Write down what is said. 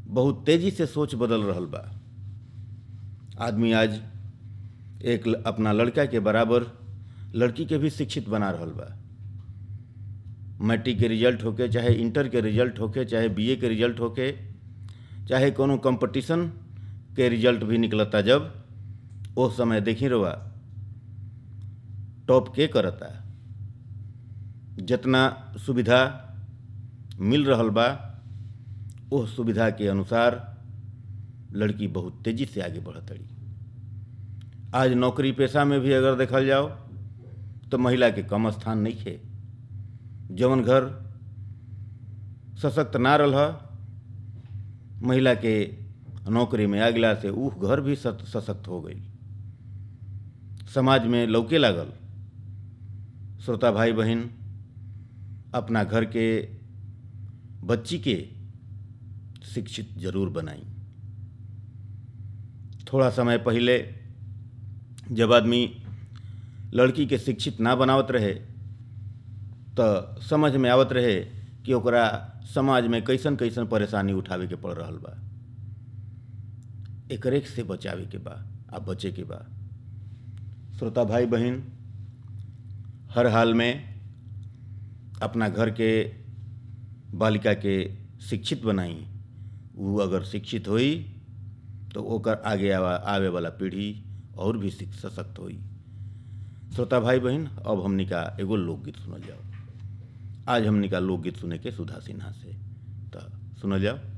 बहुत तेजी से सोच बदल रहल बा आदमी आज एक ल- अपना लड़का के बराबर लड़की के भी शिक्षित बना रहल बा मैट्रिक के रिजल्ट होके चाहे इंटर के रिजल्ट होके चाहे बीए के रिजल्ट होके चाहे कोनो कंपटीशन के रिजल्ट भी निकलता जब ओ समय देखी रवा टॉप के करता जितना सुविधा मिल रहल बा ओह सुविधा के अनुसार लड़की बहुत तेजी से आगे बढ़तड़ी आज नौकरी पेशा में भी अगर देखल जाओ तो महिला के कम स्थान नहीं है जवन घर सशक्त ना रह महिला के नौकरी में आ गला से ऊह घर भी सत- सशक्त हो गई समाज में लौके लागल श्रोता भाई बहन अपना घर के बच्ची के शिक्षित जरूर बनाई थोड़ा समय पहले जब आदमी लड़की के शिक्षित ना बनावत रहे तो समझ में आवत रहे कि ओकरा समाज में कैसन कैसन परेशानी उठावे के पड़ रहल बा एकरे से बचावे के बा आ बचे के बा श्रोता भाई बहन हर हाल में अपना घर के बालिका के शिक्षित बनाई वो अगर शिक्षित होई तो ओकर आगे आवा आवे वाला पीढ़ी और भी शिक- सशक्त होई श्रोता भाई बहन अब हमनी का एगो लोकगीत सुनल जाओ आज हमनी का लोकगीत सुने के सुधा सिन्हा से तो सुनल जाओ